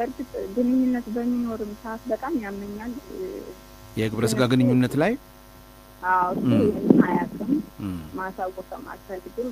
በእርግጥ ግንኙነት በሚኖርም ሰዓት በጣም ያመኛል። የግብረ ስጋ ግንኙነት ላይ አዎ እሱ ም። ይህንን አያውቅም፣ እም፣ ማሳወቅም አልፈልግም።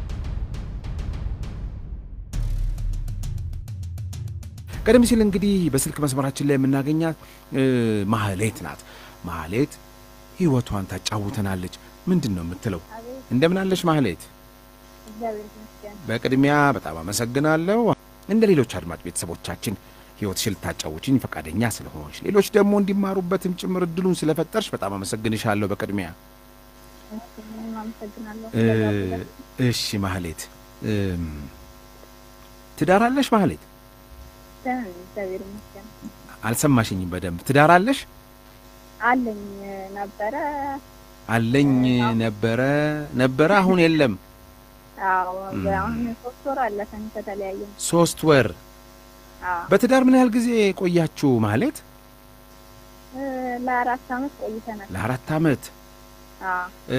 ቀደም ሲል እንግዲህ በስልክ መስመራችን ላይ የምናገኛት እ፣ ማህሌት ናት። ማህሌት ህይወቷን ታጫውተናለች። ምንድን ነው የምትለው? አቤት እንደምን አለሽ ማህሌት? እግዚአብሔር ይመስገን። በቅድሚያ በጣም አመሰግናለሁ። እንደ ሌሎች አድማጭ ቤተሰቦቻችን ህይወትሽን ልታጫውችኝ ፈቃደኛ ስለሆንሽ፣ ሌሎች ደግሞ እንዲማሩበትም ጭምር እድሉን ስለፈጠርሽ በጣም አመሰግንሻለሁ። በቅድሚያ እሺ፣ እኔም አመሰግናለሁ። እ፣ ስለጋበዛችሁኝ። እሺ ማህሌት እም፣ ትዳር አለሽ ማህሌት? ደህና ነኝ፣ እግዚአብሔር ይመስገን። አልሰማሽኝም በደንብ። ትዳር አለሽ? አለኝ ነበረ። አለኝ ነበረ ነበረ አሁን የለም። አዎ ም። አሁን ሶስት ወር አለፈን ከተለያየን። ሶስት ወር። አዎ በትዳር ምን ያህል ጊዜ ቆያችሁ ማህሌት? እ፣ ለአራት አመት ቆይተናል። ለአራት ዓመት አዎ እ፣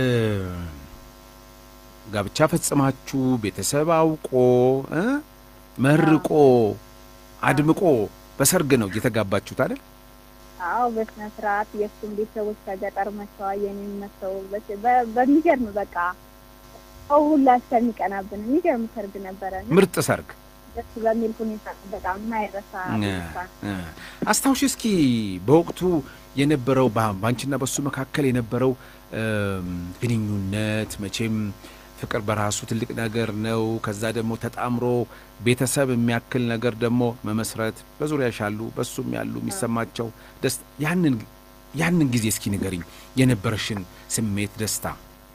ጋብቻ ፈጽማችሁ ቤተሰብ አውቆ እ መርቆ አድምቆ በሰርግ ነው እየተጋባችሁት አይደል? አዎ በስነ ስርዓት የእሱም ቤተሰቦች ከገጠር መጥተዋል፣ የኔም መጥተው በ- በ- በሚገርም በቃ ሰው ሁላ እስከሚቀናብን የሚገርም ሰርግ ነበረ። እና ምርጥ ሰርግ። ደስ በሚል ሁኔታ በጣም የማይረሳ ሁኔታ እ፣ አስታውሽ እስኪ በወቅቱ የነበረው በ- በአንቺና በሱ መካከል የነበረው እም፣ ግንኙነት መቼም ፍቅር በራሱ ትልቅ ነገር ነው። ከዛ ደግሞ ተጣምሮ ቤተሰብ የሚያክል ነገር ደግሞ መመስረት በዙሪያሽ ያሉ በሱም ያሉ የሚሰማቸው ደስ ያንን ያንን ጊዜ እስኪ ንገሪኝ የነበረሽን ስሜት ደስታ።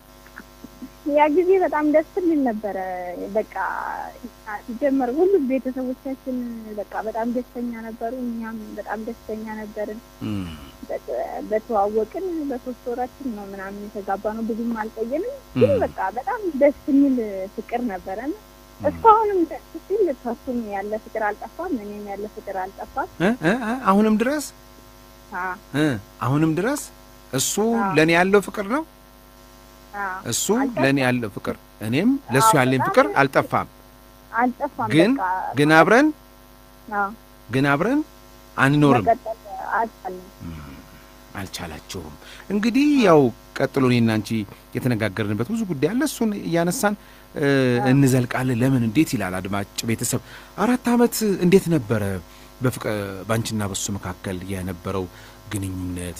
ያ ጊዜ በጣም ደስ የሚል ነበረ። በቃ ሲጀመር ሁሉም ቤተሰቦቻችን በቃ በጣም ደስተኛ ነበሩ፣ እኛም በጣም ደስተኛ ነበርን። እም፣ በ- በተዋወቅን በሶስት ወራችን ነው ምናምን የተጋባ ነው። ብዙም አልቆየንም፣ ግን እም፣ በቃ በጣም ደስ የሚል ፍቅር ነበረን። እስካሁንም ደስ ሲል ከሱም ያለ ፍቅር አልጠፋም፣ እኔም ያለ ፍቅር አልጠፋም። እ፣ እ፣ እ፣ አሁንም ድረስ አ- እ፣ አሁንም ድረስ እሱ አዎ። ለእኔ ያለው ፍቅር ነው አ- እሱ አልጠፋም። ለእኔ ያለው ፍቅር እኔም ለእሱ አዎ፣ ያለኝ በጣም ፍቅር አልጠፋም። አልጠፋም። ግን በቃ ግን አብረን አ፣ ግን አብረን አንኖርም። መቀጠል አልቻልንም። እም፣ አልቻላችሁም። እንግዲህ ያው ቀጥሎ እኔና አንቺ የተነጋገርንበት ብዙ ጉዳይ አለ። እሱን እያነሳን እ፣ እንዘልቃለን። ለምን እንዴት ይላል አድማጭ ቤተሰብ። አራት ዓመት እንዴት ነበረ በፍቅር በአንቺና በሱ መካከል የነበረው ግንኙነት?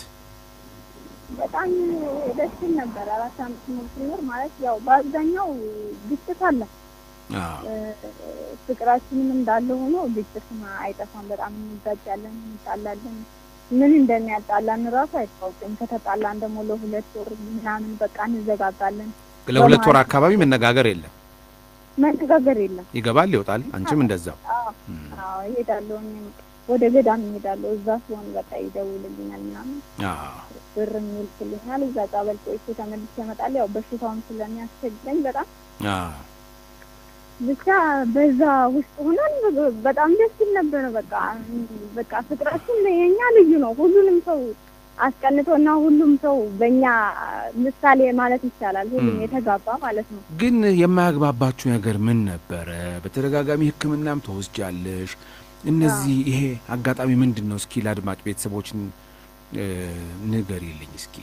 በጣም ደስ ይል ነበር። አራት አመት ሙሉ ስኖር ማለት ያው በአብዛኛው ግጭት አለ። አዎ እ፣ ፍቅራችንም እንዳለ ሆኖ ግጭትም አይጠፋም። በጣም እንጋጫለን፣ እንጣላለን። ምን እንደሚያጣላን ራሱ አይታወቅም። ከተጣላን ደግሞ ለሁለት ወር ምናምን በቃ እንዘጋጋለን። ለሁለት ወር በመሀል- አካባቢ መነጋገር የለም። መነጋገር የለም። ይገባል ይወጣል። አንቺም እንደዛው አዎ እም፣ አዎ፣ እሄዳለሁ እኔም ወደ ገዳም እሄዳለሁ። እዛ ሲሆን በቃ ይደውልልኛል ምናምን አዎ ብር ይልክልኛል። እዛ ጸበል ቆይቼ ተመልሼ እመጣለሁ። ያው በሽታውን ስለሚያስቸግረኝ በጣም አዎ ብቻ በዛ ውስጥ ሆነን በጣም ደስ ይል ነበረ። በቃ በቃ ፍቅራችን የኛ ልዩ ነው። ሁሉንም ሰው አስቀንቶና ሁሉም ሰው በእኛ ምሳሌ ማለት ይቻላል። ሁሉም ም። የተጋባ ማለት ነው። ግን የማያግባባችሁ ነገር ምን ነበረ? በተደጋጋሚ ሕክምናም ተወስጃለሽ። እነዚህ ይሄ አጋጣሚ ምንድን ነው? እስኪ ለአድማጭ ቤተሰቦችን እ፣ ንገሪልኝ እስኪ።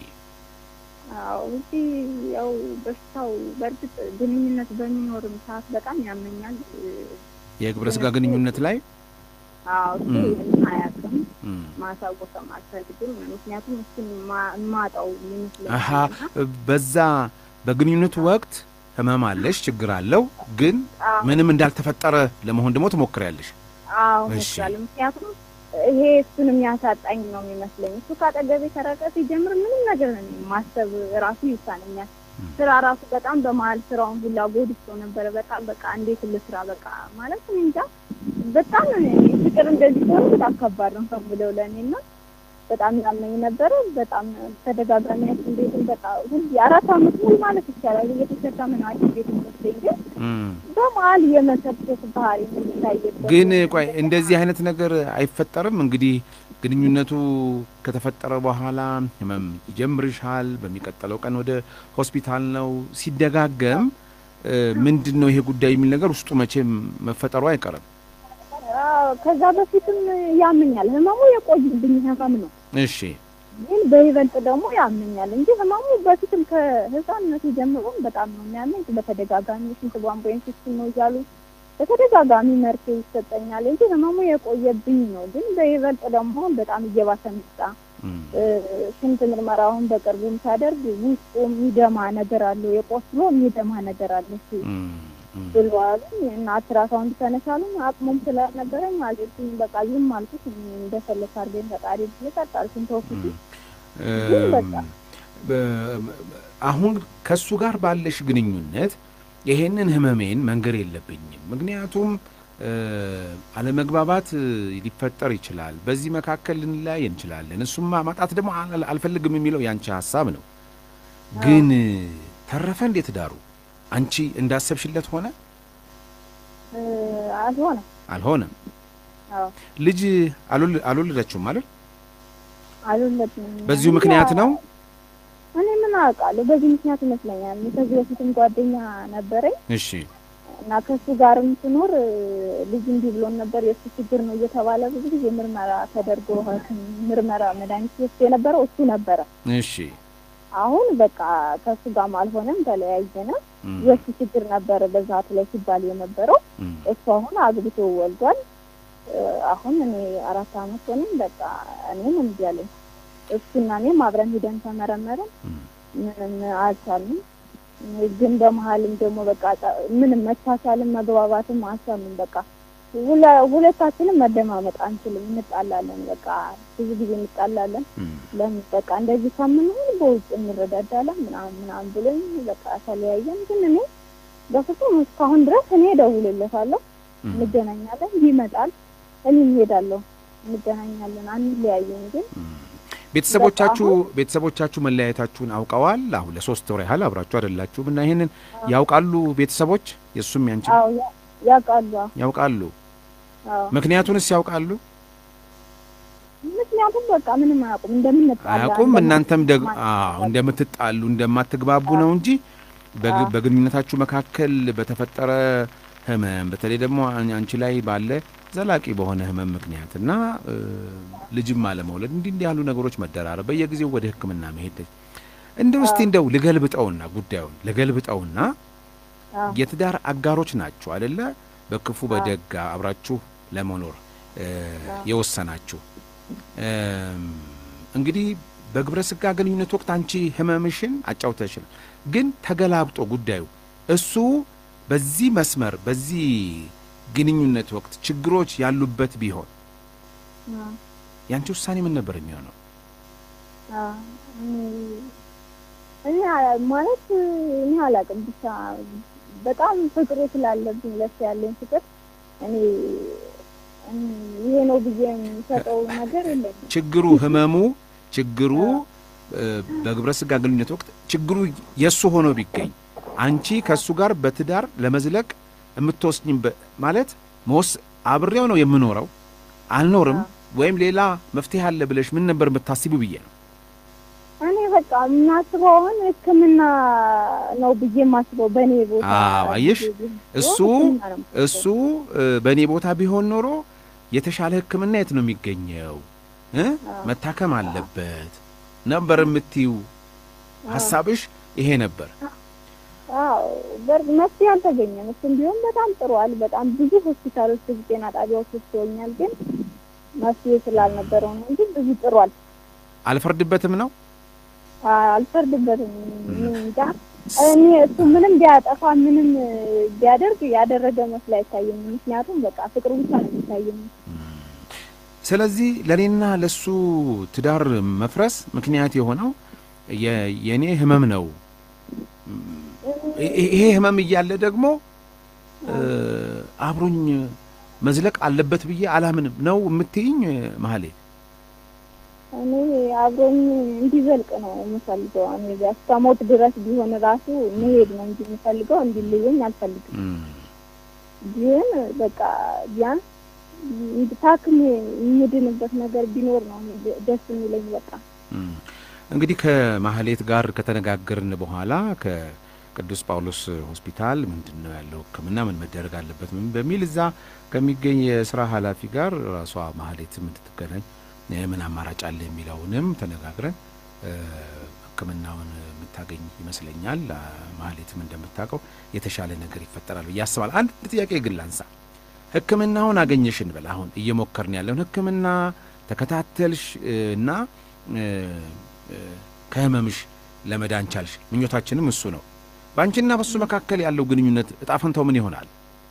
አዎ እዚህ ያው በሽታው በእርግጥ ግንኙነት በሚኖርም ሰዓት በጣም ያመኛል። የግብረ ስጋ ግንኙነት ላይ አዎ እሱ ም። ይህንን አያውቅም፣ እም፣ ማሳወቅም አልፈልግም። ምክንያቱም እሱን ማ- ማጣው አሀ ይመስለኛል። በዛ በግንኙነቱ ወቅት ህመም አለሽ፣ ችግር አለው። ግን አዎ ምንም እንዳልተፈጠረ ለመሆን ደግሞ ትሞክሪያለሽ። አዎ እሺ። እመስላለሁ። ምክንያቱም ይሄ እሱን የሚያሳጣኝ ነው የሚመስለኝ። እሱ ካጠገቤ ከረቀ ሲጀምር ምንም ነገር ማሰብ ራሱ ይሳነኛል። ም። ስራ ራሱ በጣም በመሀል ስራውን ሁላ ጎድቶ ነበረ። በጣም በቃ እንዴት ልስራ በቃ ማለት እኔ እንጃ። በጣም እኔ ፍቅር እንደዚህ ሲሆን በጣም ከባድ ነው ሰው ብለው ለእኔ እና በጣም ያመኝ ነበረ። በጣም ተደጋጋሚ ሐኪም ቤትን በቃ ሁሉ አራት አመት ሙሉ ማለት ይቻላል እየተሸከመ ነው ሐኪም ቤት ወስደኝ ግን እም። በመሀል የመሰብሰብ ባህሪ የሚታይበት ግን ቆይ እንደዚህ አይነት ነገር አይፈጠርም? እንግዲህ ግንኙነቱ ከተፈጠረ በኋላ ህመም ይጀምርሻል። በሚቀጥለው ቀን ወደ ሆስፒታል ነው። ሲደጋገም እ፣ ምንድን ነው ይሄ ጉዳይ የሚል ነገር ውስጡ መቼም መፈጠሩ አይቀርም። አዎ፣ ከዛ በፊትም ያመኛል። ህመሙ የቆይብኝ ህመም ነው፣ እሺ ግን በይበልጥ ደግሞ ያመኛል እንጂ ህመሙ በፊትም ከህፃንነቱ ጀምሮም በጣም ነው የሚያመኝ። በተደጋጋሚ ሽንት ቧንቧ ኢንፌክሽን ነው እያሉ በተደጋጋሚ መርፌ ይሰጠኛል እንጂ ህመሙ የቆየብኝ ነው። ግን በይበልጥ ደግሞ በጣም እየባሰ መጣ። እም፣ እ፣ ሽንት ምርመራ አሁን በቅርቡም ሳደርግ ውስጡ የሚደማ ነገር አለው፣ የቆስሎ የሚደማ ነገር አለ እሱ እም፣ እም። ብለዋል እና አልትራሳውንድ ተነሳሉኝ አቅሙም ስላልነበረኝ አልኩኝ። በቃ ዝም አልኩት። እንደፈለክ አድርገኝ ፈጣሪ ብዬ ቀጥ አልኩኝ ተውኩት። ግን በቃ በ- አሁን ከሱ ጋር ባለሽ ግንኙነት ይሄንን ህመሜን መንገር የለብኝም ምክንያቱም እ፣ አለመግባባት እ፣ ሊፈጠር ይችላል። በዚህ መካከል ልንለያይ እንችላለን። እሱማ ማጣት ደግሞ አል- አልፈልግም የሚለው ያንቺ ሀሳብ ነው። ግን እ፣ ተረፈ እንዴት ዳሩ አንቺ እንዳሰብሽለት ሆነ እ፣ አልሆነም። አልሆነም። አዎ ልጅ አልወል- አልወለዳችሁም ማለት አልወለድንም። በዚሁ ምክንያት ነው። እኔ ምን አውቃለሁ። በዚህ ምክንያት ይመስለኛል። ከዚህ በፊትም ጓደኛ ነበረኝ እሺ እና ከሱ ጋርም ስኖር እ፣ ልጅ እንዲህ ብሎን ነበር የእሱ ችግር ነው እየተባለ ብዙ ጊዜ ምርመራ ተደርጎ ሐኪም ምርመራ መድኃኒት ወስዶ የነበረው እሱ ነበረ። እሺ አሁን በቃ ከሱ ጋርም አልሆነም፣ ተለያየነ። እም፣ የእሱ ችግር ነበረ በዛት ላይ ሲባል የነበረው እም፣ እሱ አሁን አግብቶ ወልዷል። እ፣ አሁን እኔ አራት አመት ሆነኝ። በቃ እኔም እምቢ አለኝ። እሱና እኔም አብረን ሂደን ተመረመረን፣ እም። ምንም አልቻልንም። ግን በመሀልም ደግሞ በቃ ጠ- ምንም መቻቻልም መግባባትም አልቻልንም። በቃ ሁለ- ሁለታችንም መደማመጥ አንችልም፣ እንጣላለን። በቃ ብዙ ጊዜ እንጣላለን። እም። ለምን በቃ እንደዚህ ከምንሆን በውጭ እንረዳዳለን ምናምን ምናምን ብሎኝ በቃ ተለያየን። ግን እኔ በፍጹም እስካሁን ድረስ እኔ እደውልለታለሁ፣ እም። እንገናኛለን፣ ይመጣል፣ እኔም እሄዳለሁ፣ እንገናኛለን፣ አንለያየም። ግን ቤተሰቦቻችሁ በቃ ቤተሰቦቻችሁ መለያየታችሁን አውቀዋል? አሁን ለሶስት ወር ያህል አብራችሁ አይደላችሁም እና ይሄንን ያውቃሉ ቤተሰቦች? የእሱም ያንቺ አዎ ያ- ያውቃሉ። ያውቃሉ? አዎ ምክንያቱንስ ያውቃሉ? ምክንያቱም በቃ ምንም አያውቁም፣ እንደምንጣላ አያውቁም። እናንተም ደግ እንደማንግባባ አዎ እንደምትጣሉ እንደማትግባቡ ነው እንጂ በግ- አዎ። በግንኙነታችሁ መካከል በተፈጠረ ህመም በተለይ ደግሞ አን- አንቺ ላይ ባለ ዘላቂ በሆነ ህመም ምክንያት እና እ፣ ልጅም አለመውለድ እንዲህ እንዲህ ያሉ ነገሮች መደራረብ፣ በየጊዜው ወደ ሕክምና መሄድ እንደው እስቲ እንደው ልገልብጠውና ጉዳዩን ልገልብጠውና አዎ። የትዳር አጋሮች ናችሁ አደለ? በክፉ በደግ አብራችሁ ለመኖር እ፣ የወሰናችሁ እም፣ እንግዲህ በግብረ ስጋ ግንኙነት ወቅት አንቺ ህመምሽን አጫውተሽን፣ ግን ተገላብጦ ጉዳዩ እሱ በዚህ መስመር በዚህ ግንኙነት ወቅት ችግሮች ያሉበት ቢሆን አዎ። ያንቺ ውሳኔ ምን ነበር የሚሆነው? አዎ። እኔ- እኔ አ- ማለት እኔ አላውቅም ብቻ በጣም ፍቅሩ ስላለብኝ ለሱ ያለኝ ፍቅር እኔ እኔ ይሄ ነው ብዬ የሚሰጠው ነገር የለኝም። ችግሩ ህመሙ ችግሩ እ፣ በግብረ ስጋ ግንኙነት ወቅት ችግሩ የእሱ ሆኖ ቢገኝ አንቺ ከእሱ ጋር በትዳር ለመዝለቅ የምትወስኝበት ማለት መወስ አብሬው ነው የምኖረው አልኖርም ወይም ሌላ መፍትሄ አለ ብለሽ ምን ነበር የምታስቢው ብዬ ነው። እኔ በቃ የማስበው አሁን ሕክምና ነው ብዬ የማስበው በእኔ ቦታ አዎ፣ አየሽ፣ ቢሆን እሱ ሕክምና ነው የማስበው። እሱ እ፣ በእኔ ቦታ ቢሆን ኖሮ የተሻለ ሕክምና የት ነው የሚገኘው እ? መታከም አለበት ነበር የምትዩ ሀሳብሽ ይሄ ነበር። አዎ በር መፍትሄ አልተገኘም። እሱም ቢሆን በጣም ጥሯል። በጣም ብዙ ሆስፒታሎች፣ ብዙ ጤና ጣቢያዎች ወስዶኛል። ግን መፍትሄ ስላልነበረው ነው እንጂ ብዙ ጥሯል። አልፈርድበትም ነው አ- አልፈርድበትም። ምን እንጃ እኔ እሱ ምንም ቢያጠፋ ምንም ቢያደርግ ያደረገ መስሎ አይታየኝም። ምክንያቱም በቃ ፍቅሩ ብቻ ነው የሚታየኝ። ስለዚህ ለእኔና ለሱ ትዳር መፍረስ ምክንያት የሆነው የ- የእኔ ህመም ነው። ይ- ይሄ ህመም እያለ ደግሞ እ፣ አብሮኝ መዝለቅ አለበት ብዬ አላምንም ነው የምትይኝ መሀሌ? እኔ አብሮኝ እንዲዘልቅ ነው የምፈልገው። እኔ እስከ ሞት ድረስ ቢሆን ራሱ መሄድ ነው እንጂ የምፈልገው እንዲለየኝ አልፈልግም። እም፣ ግን በቃ ቢያንስ ታክም የሚድንበት ነገር ቢኖር ነው ደስ የሚለኝ። በቃ እም። እንግዲህ ከማህሌት ጋር ከተነጋገርን በኋላ ከ- ቅዱስ ጳውሎስ ሆስፒታል ምንድን ነው ያለው ሕክምና ምን መደረግ አለበት ምን በሚል እዛ ከሚገኝ የስራ ኃላፊ ጋር ራሷ ማህሌትም እንድትገናኝ ምን አማራጭ አለ የሚለውንም ተነጋግረን ሕክምናውን የምታገኝ ይመስለኛል። ማህሌትም እንደምታውቀው የተሻለ ነገር ይፈጠራል ብዬ አስባለሁ። አንድ ጥያቄ ግን ላንሳ። ሕክምናውን አገኘሽ እንበል። አሁን እየሞከርን ያለውን ሕክምና ተከታተልሽ እና ከህመምሽ ለመዳን ቻልሽ። ምኞታችንም እሱ ነው። በአንቺና በሱ መካከል ያለው ግንኙነት እጣ ፈንታው ምን ይሆናል?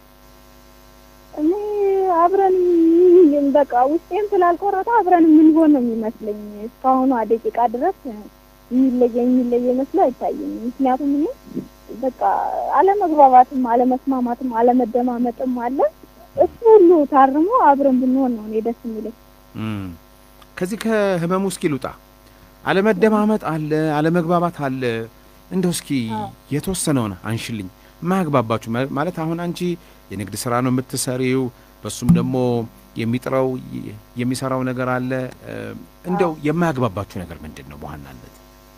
እኔ አብረን በቃ ውስጤም ስላልቆረጠ አብረን የምንሆን ነው የሚመስለኝ። እስካሁኗ ደቂቃ ድረስ የሚለየ የሚለየ መስሎ አይታየኝ። ምክንያቱም እኔ በቃ አለመግባባትም፣ አለመስማማትም፣ አለመደማመጥም አለ። እሱ ሁሉ ታርሞ አብረን ብንሆን ነው እኔ ደስ የሚለኝ። ከዚህ ከህመሙ እስኪ ልውጣ። አለመደማመጥ አለ፣ አለመግባባት አለ። እንደው እስኪ የተወሰነውን አንሽልኝ። ማያግባባችሁ ማለት አሁን አንቺ የንግድ ስራ ነው የምትሰሪው፣ በሱም ደግሞ የሚጥረው የሚሰራው ነገር አለ። እንደው የማያግባባችሁ ነገር ምንድን ነው በዋናነት?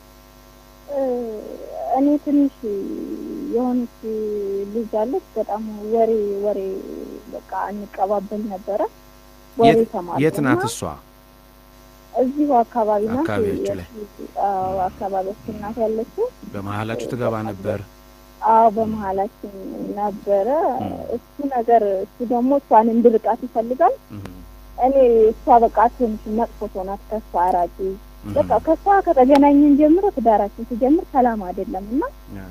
እኔ ትንሽ የሆነች ልጅ አለች። በጣም ወሬ ወሬ በቃ እንቀባበል ነበረ። ወሬ ተማሪ የት ናት እሷ? እዚሁ አካባቢ ናት። አካባቢያችሁ ላይ አካባቢያችን ናት ያለችው። በመሀላችሁ ትገባ ነበር? አዎ በመሀላችን ነበረ። እሱ ነገር እሱ ደግሞ እሷን እንድርቃት ይፈልጋል። እኔ እሷ በቃ ትንሽ መጥፎ ሰው ናት፣ ከእሷ አራቂ በቃ ከእሷ ከተገናኘን ጀምሮ ትዳራችን ሲጀምር ሰላም አይደለም እና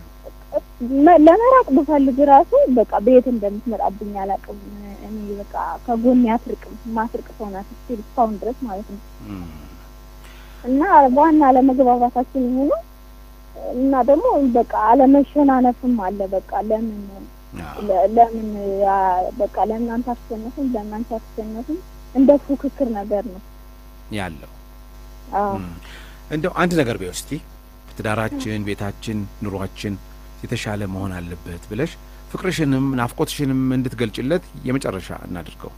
ለመራቅ ብፈልግ ራሱ በቃ በየት እንደምትመጣብኝ አላውቅም። እኔ በቃ ከጎን አትርቅም፣ ማትርቅ ሰው ናት እስቲል እስካሁን ድረስ ማለት ነው። እና ዋና አለመግባባታችን የሆነ እና ደግሞ በቃ አለመሸናነፍም አለ። በቃ ለምን ለምን በቃ ለምን አንተ አትሸነፍም፣ ለምን አንቺ አትሸነፍም፣ እንደ ፉክክር ነገር ነው ያለው። እንደው አንድ ነገር ቢሆን እስቲ ትዳራችን፣ ቤታችን፣ ኑሯችን የተሻለ መሆን አለበት ብለሽ ፍቅርሽንም ናፍቆትሽንም እንድትገልጭለት የመጨረሻ እናድርገው።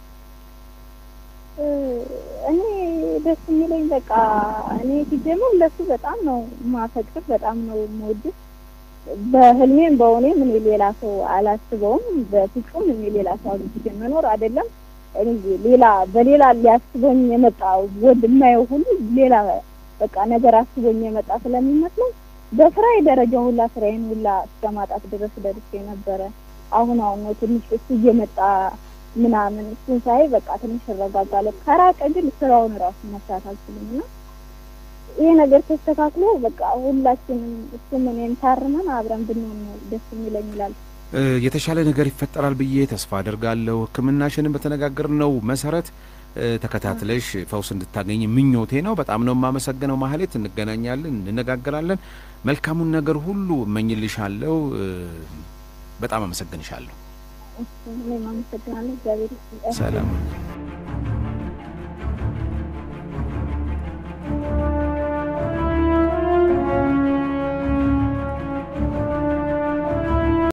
እኔ ደስ የሚለኝ በቃ እኔ ሲጀምር ለሱ በጣም ነው ማፈቅር፣ በጣም ነው የምወድህ። በህልሜም በእውኔም እኔ ሌላ ሰው አላስበውም። በፍጹም እኔ ሌላ ሰው አግብቼ መኖር አይደለም እኔ ሌላ በሌላ ሊያስበኝ የመጣ ወንድ የማየው ሁሉ ሌላ በቃ ነገር አስቦኝ የመጣ ስለሚመስለኝ በስራዬ ደረጃ ሁላ ስራዬን ሁላ እስከ ማጣት ድረስ ደርሼ ነበረ። አሁን አሁን ነው ትንሽ እሱ እየመጣ ምናምን እሱን ሳይ በቃ ትንሽ እረጋጋለሁ። ከራቀ ግን ስራውን ራሱ መስራት አልችልም እና ይሄ ነገር ተስተካክሎ በቃ ሁላችንም እሱም እኔም ታርመን አብረን ብንሆን ነው ደስ የሚለኝ ይላል። የተሻለ ነገር ይፈጠራል ብዬ ተስፋ አደርጋለሁ። ሕክምናሽንም በተነጋገርነው መሰረት ተከታትለሽ ፈውስ እንድታገኝ ምኞቴ ነው። በጣም ነው የማመሰግነው ማህሌት። እንገናኛለን፣ እንነጋገራለን። መልካሙን ነገር ሁሉ እመኝልሻለሁ። በጣም አመሰግንሻለሁ። እኔም አመሰግናለሁ። እግዚአብሔር ሰላም